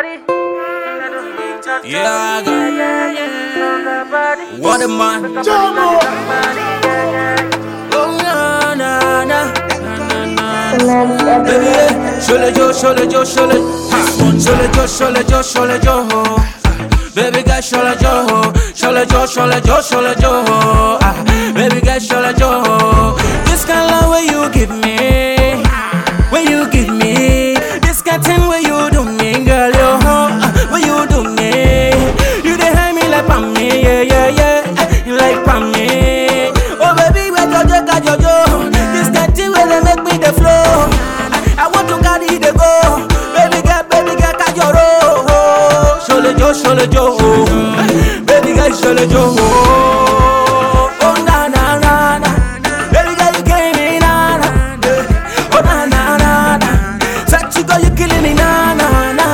Yeah, I got What a man. Oh, na, na, na. Na, na, na. Baby, yeah. Shole jo, shole jo, shole. Ha. Shole jo, shole jo, shole jo. Baby girl, shole jo. Shole jo, shole jo, shole jo. Ah. Baby girl, shole jo. This kind of love where you give me. When you give me. This kind of thing where you do me, girl, yo. Ah. Where you do me. You dey hide me like me, yeah, yeah, yeah. You like me. Oh, baby, where Jojo, got Jojo. This kind of thing where they make me the flow. I want to carry the go. Baby girl, baby girl, catch your roll. Shole jo, shole jo. Baby girl, shole jo. Oh na na na na. Baby girl, you killing me na na. Oh na na na na. Sexy girl, you killing me na na na.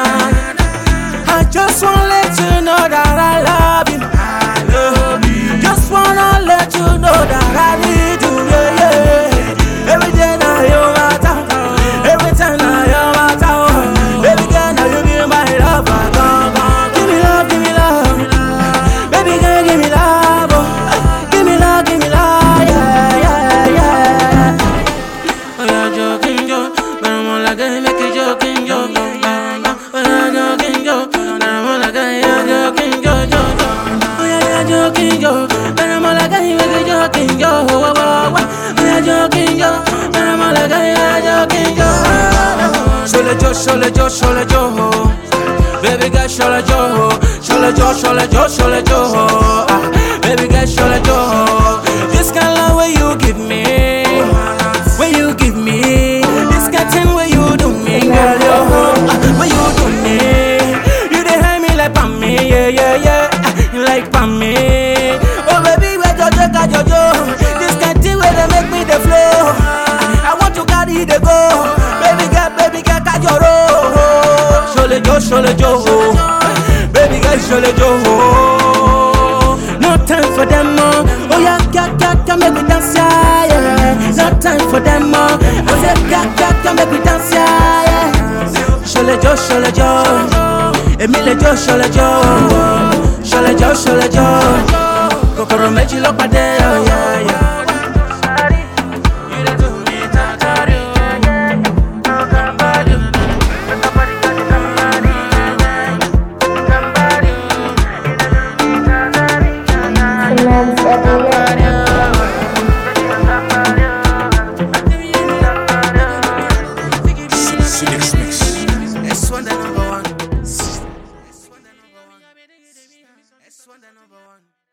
I just wanna let you know that I love you. I love you. Just wanna let you know that I need you. Yeah, yeah. Every day now you matter. Every time now you matter. Baby girl, now you be my lover. Come, come. Give me love, give me love. Baby girl, give me love. Oh. Give me love, give me love. Yeah, yeah, yeah. Oh, you're joking, yo. But I'm all like, hey, make you joking, yo. No, no, no. Oh, you're joking, yo. But I'm all like, hey, you're joking, yo, yo, yo. Oh, yeah, you're joking, yo. But I'm all like, hey, make you joking, yo. Oh, oh, oh, oh. Oh, you're joking, yo. But I'm all like, hey, you're joking, yo. Shole jo, shole jo, shole jo. Baby girl, shole jo. Shole jo, shole jo, shole jo. Ah, baby girl, shole jo. This kind of love where you give me. Where you give me this kind thing where you do me, girl, yo. Ah, Where you do me, you dey hide me like me, yeah, yeah, yeah. Ah, You like me, oh baby, where Jojo got Jojo. This kind thing where they make me the flow. Ah, I want to carry the go, baby girl, baby girl, got your roll. Shole jo, shole jo, baby girl, shole jo. No time for them, oh, oh yeah, yeah, yeah, yeah, make me dance, yeah, yeah. No time for them, oh, I said, yeah, yeah, yeah, make me dance, yeah, yeah. Shole jo, shole jo, Emile jo, shole jo, shole jo, shole jo. Kokoro méjì ló pàdé, oh yeah, yeah. Mix Mix. This one the number one. This one the number one. This one the number one.